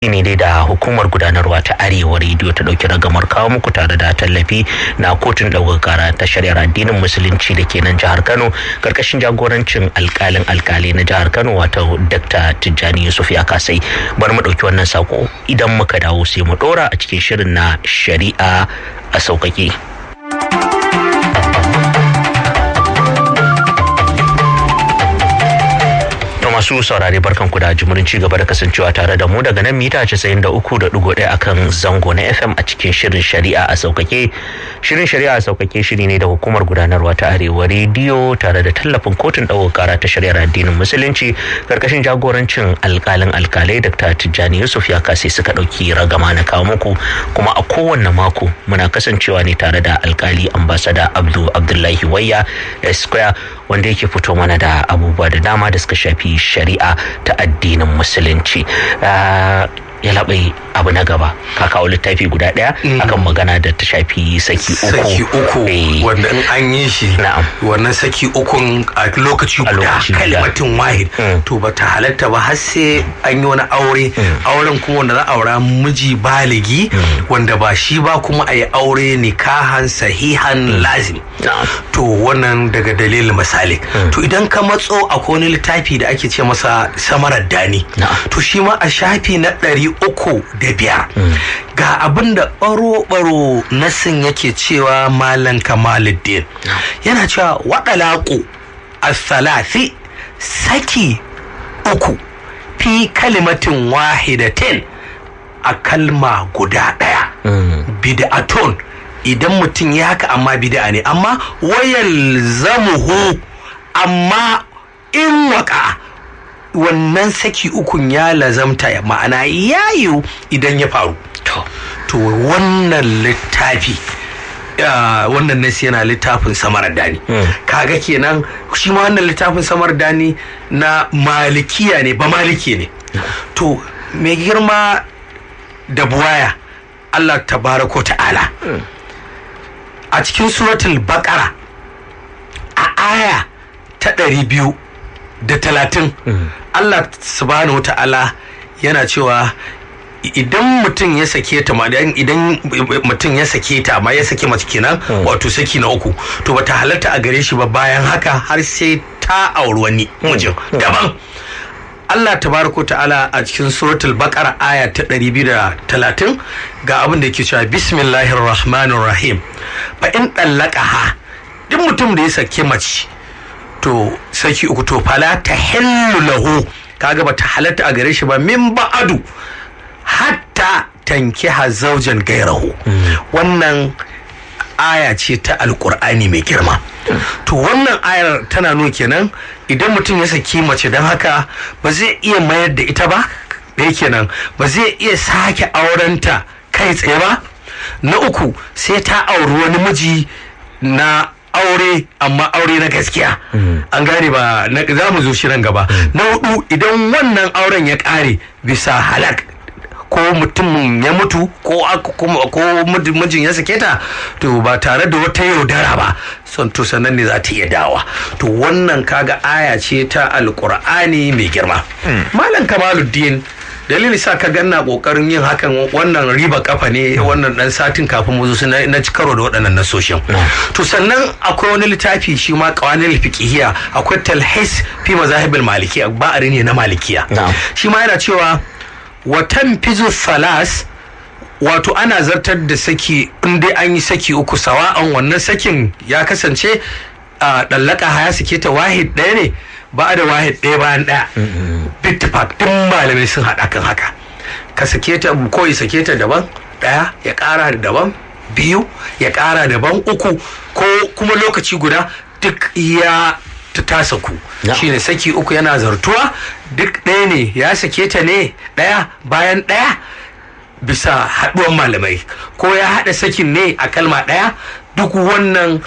ne dai da hukumar gudanarwa ta arewa rediyo ta dauki ragamar kawo muku tare da tallafi na kotun ɗaukar kara ta shari'ar addinin musulunci da ke nan jihar kano karkashin jagorancin alkalin alkali na jihar kano wato dr tijjani yusuf ya kasai bari mu ɗauki wannan sako idan muka dawo sai mu ɗora a cikin shirin na shari'a a sauƙaƙe. masu saurare barkan ku da jimurin ci gaba da kasancewa tare da mu daga nan mita 93.1 akan zango na FM a cikin shirin shari'a a saukake. Shirin shari'a a saukake shiri ne da hukumar gudanarwa ta Arewa rediyo tare da tallafin kotun ɗaukar kara ta shari'ar addinin musulunci karkashin jagorancin alkalin alkalai Dr. Tijjani Yusuf ya kase suka ɗauki ragama na kawo muku kuma a kowanne mako muna kasancewa ne tare da alkali ambasada Abdul Abdullahi Wayya Esquire wanda yake fito mana da abubuwa da dama da suka shafi shari'a ta addinin musulunci ya labai abu na gaba ka kawo littafi guda ɗaya akan magana da ta shafi saki uku saki uku wanda in an yi shi wannan saki ukun a lokaci guda kalmatin wahid to ba ta halatta ba har sai an yi wani aure auren kuma wanda za a aura miji baligi wanda ba shi ba kuma a yi aure nikahan sahihan lazim to wannan daga dalilin misali to idan ka matso akwai wani littafi da ake ce masa samarar dani to shi ma a shafi na ɗari uku da biyar ga abin da baro-baro nasin yake cewa malam kamaluddin yana cewa waɗalaƙo a salasi saki uku fi kalimatin wahidatin a kalma guda ɗaya bid'aton idan mutum ya haka amma bid'a ne amma wayal zamuhu amma in waka wannan saki ukun ya lazamta ya ma'ana ya yiwu idan ya faru to wannan littafi wannan nasi yana littafin samar dani kaga kenan shi ma wannan littafin samar dani na malikiya ne ba maliki ne to mai girma da buwaya Allah tabaraka ta'ala a cikin suratul baqara a aya ta ɗari biyu da talatin Allah subhanahu wa ta'ala yana cewa idan mutum ya sake ta ma idan mutum ya sake ta ma ya sake mace kenan wato saki na uku to bata halatta a gare shi ba bayan haka har sai ta auri wani mijin daban Allah tabaraka ta'ala a cikin suratul baqara aya ta 230 ga abin da yake cewa bismillahir rahmanir rahim fa in dallaqaha duk mutum da ya sake mace to saki uku to fala ta hillu lahu kaga bata halatta a gare shi ba min ba'adu hatta tankiha zaujan gairahu wannan aya ce ta alkur'ani mai girma to wannan ayar tana nuna kenan idan mutum ya saki mace don haka ba zai iya mayar da ita ba da kenan ba zai iya sake aurenta kai tsaye ba na uku sai ta auri wani miji na aure amma aure na gaskiya an gane ba za mu zo shirin gaba na hudu idan wannan auren ya kare bisa halak ko mutum ya mutu ko ko mijin ya sake ta to ba tare da wata yaudara ba son to sannan ne za ta iya dawa to wannan kaga aya ce ta alkur'ani mai girma malam kamaluddin dalili sa ka ganna kokarin yin hakan wannan riba kafa ne wannan dan satin kafin mu zo na ci karo da waɗannan nasoshin to sannan akwai wani littafi shi ma qawanil fiqhiyya akwai talhis fi mazahibil malikiya ba ne na malikiya shi ma yana cewa wa tanfizu salas wato ana zartar da saki in dai an yi saki uku sawa'an wannan sakin ya kasance a dallaka haya sake ta wahid ɗaya ne ba da wahid ɗaya bayan ɗaya bittifak duk malamai sun haɗa kan haka ka sake ta ko ya sake ta daban ɗaya ya ƙara da daban biyu ya ƙara daban uku ko kuma lokaci guda duk ya ta tasa ku shine saki uku yana zartuwa duk ɗaya ne ya sake ta ne ɗaya bayan ɗaya bisa haɗuwan malamai ko ya haɗa sakin ne a kalma ɗaya duk wannan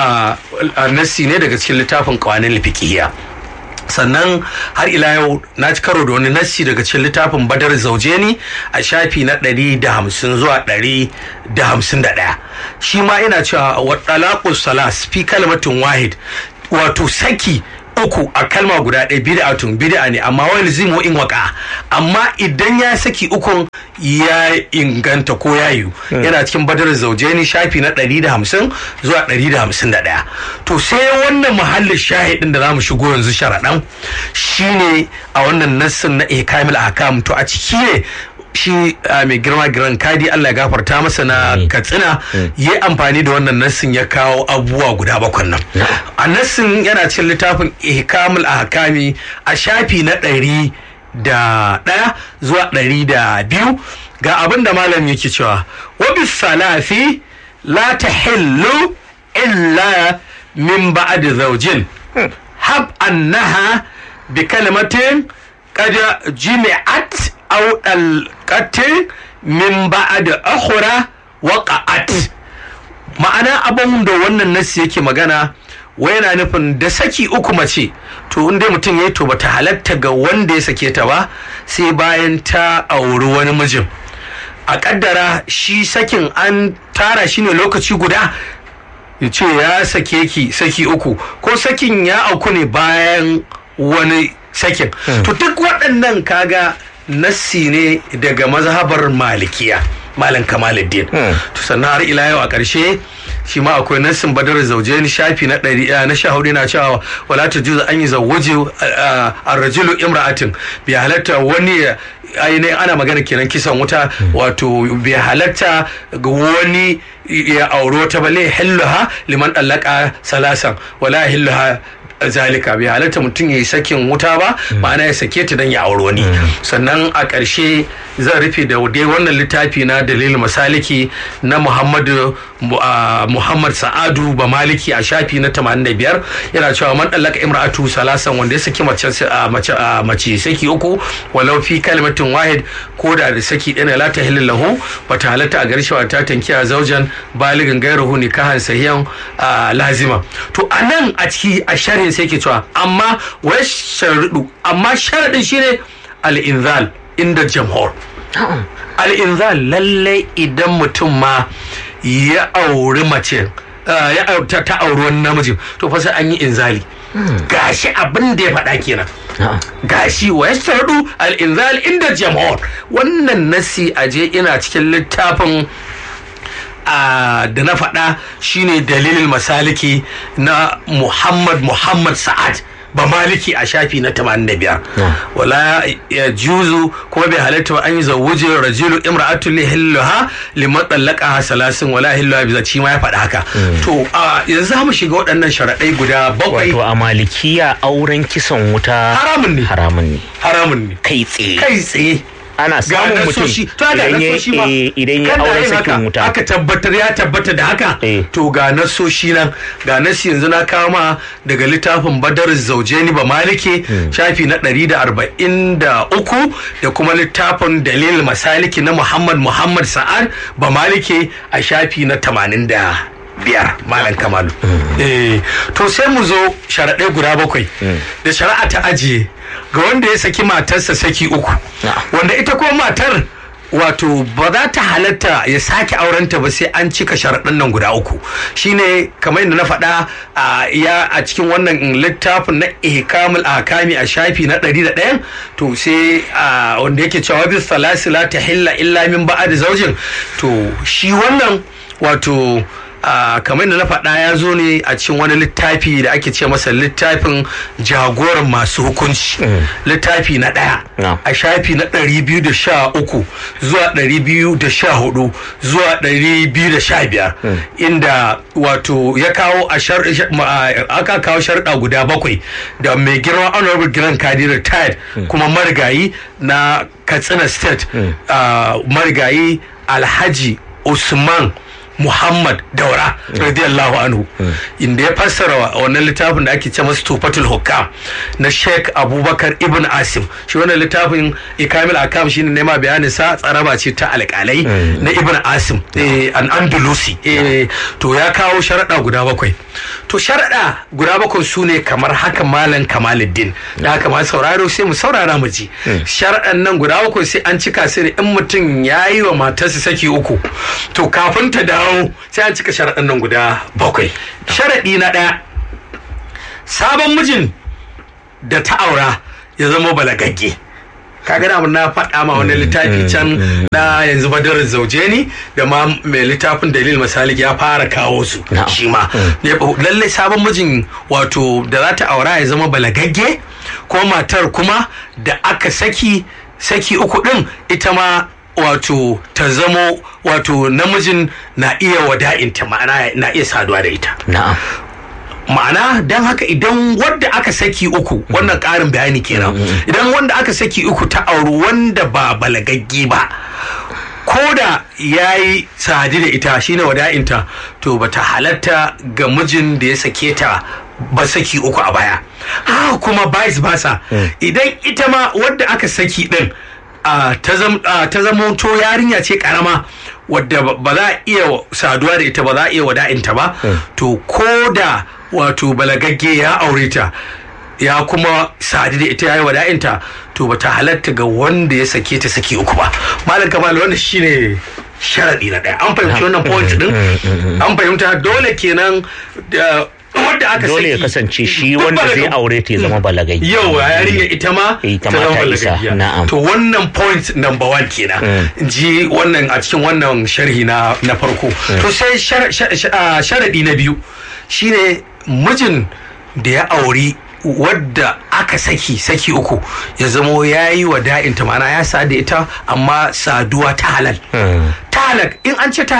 nassi ne daga cikin littafin kawanin fiqhiyya sannan har ila yau na ci karo da wani nassi daga cikin littafin badar zaujeni a shafi na ɗari da hamsin zuwa ɗari da hamsin da ɗaya shi ma ina cewa wa salas fi kalmatin wahid wato saki uku a kalma guda ɗaya bid'atun bid'a ne amma wani zimu in waka amma idan ya saki ukun ya inganta ko ya yiwu yana cikin badar zaujeni shafi na 150 zuwa 151 to sai wannan muhallin shahidin da zamu shigo yanzu sharaɗan shine a wannan nassin na ikamil ahkam to a ciki ne shi mai girma giran kadi Allah ya gafarta masa na katsina ya amfani da wannan nassin ya kawo abubuwa guda bakwan nan a nassin yana cikin littafin ihkamul ahkami a shafi na ɗari da ɗaya zuwa ɗari da biyu ga abin da malam yake cewa wabi salafi la tahillu illa min ba'd zawjin hab annaha bi kalimatin qad jimi'at أو القتل من بعد أخرى وقعت ma'ana abin da wannan nasi yake magana wai yana nufin da saki uku mace to inda mutum ya yi to bata halatta ga wanda ya sake ta ba sai bayan ta auri wani mijin a kaddara shi sakin an tara shi ne lokaci guda ya ce ya sake ki saki uku ko sakin ya auku ne bayan wani sakin to duk waɗannan kaga nassi ne daga mazhabar malikiya malam kamaluddin to sannan har ila yau a ƙarshe shi ma akwai nassin badar zauje ni shafi na ɗari na sha hudu na cewa wala ta juza an yi zawwaje a rajulu imra'atin bai halatta wani ainihin ana magana kenan kisan wuta wato bai halatta ga wani ya auro ta bale hilluha liman ɗallaka salasan wala hilluha zalika bai halatta mutum ya yi sakin wuta ba ma'ana ya sake ta don ya auri wani sannan a ƙarshe zan rufe da dai wannan littafi na dalil masaliki na muhammadu muhammad sa'adu ba maliki a shafi na 85 yana cewa man ɗallaka imra'atu salasan wanda ya saki mace saki uku walau fi kalmatin wahid ko da da saki ɗaya la ta hilin lahu bata halatta a garshe ta tankiya zaujan baligin gairuhu nikahan sahiyan lazima to anan a ciki a shari'a sai ke cewa amma wai sharaɗu amma sharaɗin shine al'inzal inda jamhur al'inzal lallai idan mutum ma ya auri mace ya ta ta auri wani namiji to fa sai an yi inzali gashi abin da ya faɗa kenan gashi wa yastardu al-inzal inda jamhur wannan nasi aje ina cikin littafin da na faɗa shine dalilin masaliki na muhammad muhammad sa'ad ba maliki a shafi na 85 wala ya juzu kuma bai halatta ba an yi zawuje rajulu imra'atu li hilluha liman dallaka salasin wala hilluha bi zaci ma ya faɗa haka to yanzu mu shiga waɗannan sharaɗai guda bakwai wato a malikiya auren kisan wuta haramun ne haramun ne haramun ne kai tsaye kai tsaye ana samun mutum idan ya auren sakin wuta aka tabbatar ya tabbata da haka to ga nasoshi nan ga nasi yanzu na kawo ma daga littafin badar zaujeni ba malike shafi na 143 da kuma littafin dalil masaliki na muhammad muhammad sa'ad ba malike a shafi na 80 biyar malam kamalu to sai mu zo sharaɗai guda bakwai da shari'a ta ajiye ga wanda ya saki matarsa saki uku wanda ita ko matar wato ba za ta halatta ya sake aurenta ba sai an cika sharaɗin nan guda uku shine kamar yadda na faɗa ya a cikin wannan littafin na ihkamul akami a shafi na ɗari da ɗayan to sai wanda yake cewa bis salasila ta hilla illa min ba'ad zaujin to shi wannan wato Uh, kamar da na faɗa ya zo ne a cikin wani littafi da ake ce masa littafin jagoran masu hukunci mm. littafi na ɗaya no. a shafi na ɗari biyu da sha uku zuwa ɗari biyu da sha hudu zuwa ɗari biyu da sha biyar mm. inda wato ya kawo a aka kawo sharɗa guda bakwai da mai girma honorable grand kadi retired mm. kuma marigayi na katsina state uh, marigayi alhaji usman Muhammad Daura radiyallahu anhu inda ya fassara wannan littafin da ake ce masa Tufatul Hukam na Sheikh Abubakar Ibn Asim shi wannan littafin Ikamil Akam shine nema bayanin sa tsaraba ce ta alƙalai na Ibn Asim an Andalusi to ya kawo sharaɗa guda bakwai to sharaɗa guda bakwai su ne kamar haka malam Kamaluddin da haka ma sauraro sai mu saurara mu ji sharaɗan nan guda bakwai sai an cika su ne in mutum ya yi wa matarsa saki uku to kafin ta dawo dawo sai an cika sharaɗin nan guda bakwai sharaɗi na ɗaya sabon mijin da ta aura ya zama balagagge kaga da na faɗa ma wani littafi can na yanzu badarin zauje ni da ma mai littafin dalil misali ya fara kawo su shi ma lallai sabon mijin wato da za ta aura ya zama balagagge ko matar kuma da aka saki saki uku din ita ma wato ta zamo wato namijin na iya wada'inta ma'ana na iya saduwa da ita na'am ma'ana don haka idan wanda aka saki uku wannan ƙarin bayani kenan idan wanda aka saki uku ta auri wanda ba balagagge ba ko da ya yi sadi da ita shine wada'inta to bata halatta ga mijin da ya sake ta ba saki uku a baya haka kuma vice versa idan ita ma wadda aka saki din ta zama to yarinya ce karama wadda ba za a iya saduwa da ita ba za a iya wada'inta ba to ko da wato balagagge ya aure ta ya kuma sadu da ita ya yi wada'inta to ba ta halatta ga wanda ya sake ta saki uku ba malam kamal wanda shine sharaɗi na ɗaya an fahimci wannan point din an fahimta dole kenan wanda aka dole ya kasance shi wanda zai aure ta ya zama balagai yau yarinya ita ma ita ma ta isa na'am to wannan point number one kenan ji wannan a cikin wannan sharhi na na farko to sai sharadi na biyu shine mijin da ya auri wadda aka saki saki uku ya zamo ya yi wa da'inta ma'ana ya sa da ita amma saduwa ta halal ta halal in an ce ta